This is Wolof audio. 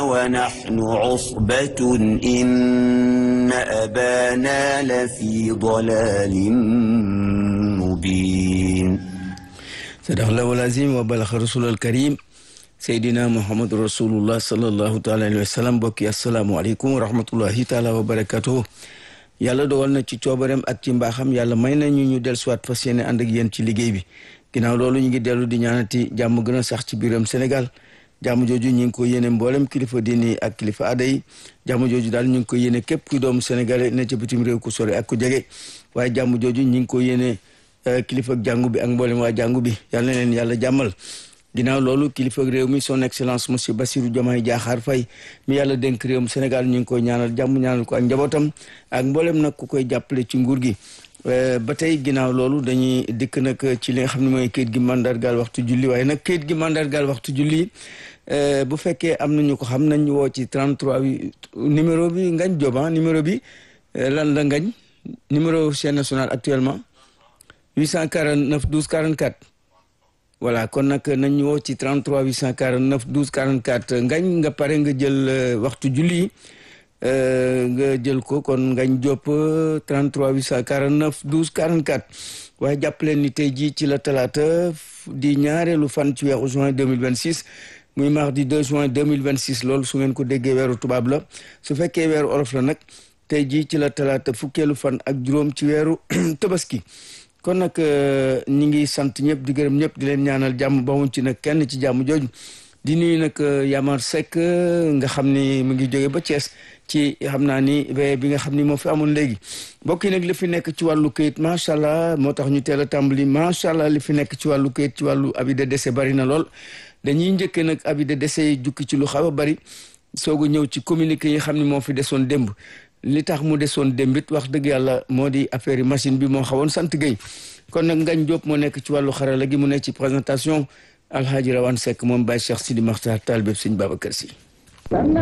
ونحن عصبة إن أبانا لفي ضلال مبين صدق الله العظيم وبلغ رسول الكريم seydina muhammadu rasulullah sallallahu taala alayhi wa sallam mbokki asalaamualeykum wa rahmatullahi taala wa barakatuh yàlla dogal na ci coobareem ak ci mbaaxam yàlla may nañu ñu del soit fas yéene ànd ak yéen ci liggéey bi ginnaaw loolu ñu ngi dellu di ñaanati jàmm gën a sax ci biiram Sénégal jàmm jooju ñu ngi ko yéene mboolem kilifa diini ak kilifa aada yi jàmm jooju daal ñu ngi ko yéene képp ku doomu sénégalais ne ca bitim réew ku sore ak ku jege waaye jàmm jooju ñu ngi ko yéene kilifa ak jàngu bi ak mboolem waa jàngu bi yàlla na leen yàlla jàmmal ginnaaw loolu kilifa réew mi son excellence monsieur Bassirou Diomaye Diakhar Faye mi yàlla dénk réewum Sénégal ñu ngi koy ñaanal jàmm ñaanal ko ak njabootam ak mboolem nag ku koy jàppale ci nguur gi ba tey ginnaaw loolu dañuy dikk nag ci li nga xam ne mooy kayit gi mandargaal waxtu julli waaye nag kayit gi mandargaal waxtu julli bu fekkee am nañu ko xam nañ woo ci 33 bi numéro bi Ngañ Joba numéro bi lan la Ngañ numéro chaîne nationale actuellement 849 12 44 voilà kon nag nañ ñu woo ci 33 849 12 44 ngañ nga pare nga jël waxtu julli nga jël ko kon ngañ jopp 33 849 12 44 waaye jàpp leen ni tey jii ci la talaata di ñaareelu fan ci weeru juin 2026 muy mardi 2 juin 2026 loolu su ngeen ko déggee weeru tubaab la su fekkee weeru olof la nag tey jii ci la talaata fukkeelu fan ak juróom ci weeru tabaski kon nag ñi ngi sant ñëpp di gërëm ñëpp di leen ñaanal jàmm ba wuñ ci nag kenn ci jàmm jooju di nuyu nag Yamar Seck nga xam ni mu ngi jóge ba Thiès ci xam naa ni veille bi nga xam ni moo fi amoon léegi mbokk yi nag li fi nekk ci wàllu këyit macha allah moo tax ñu teel a tàmbali macha allah li fi nekk ci wàllu këyit ci wàllu avis de décès bari na lool dañuy njëkkee nag avis de décès yi jukki ci lu xaw a bari soog a ñëw ci communiqué yi xam ni moo fi desoon démb li tax mu desoon démbit wax dëgg yàlla moo di affaire yi machine bi moo xawoon sant Gueye kon nag Ngañ Diop moo nekk ci wàllu xarala gi mu nekk ci présentation Alhaji Rawane Seck moom Baye Cheikh Sidi Makhtar Tall bépp Sëñ Babacar Sy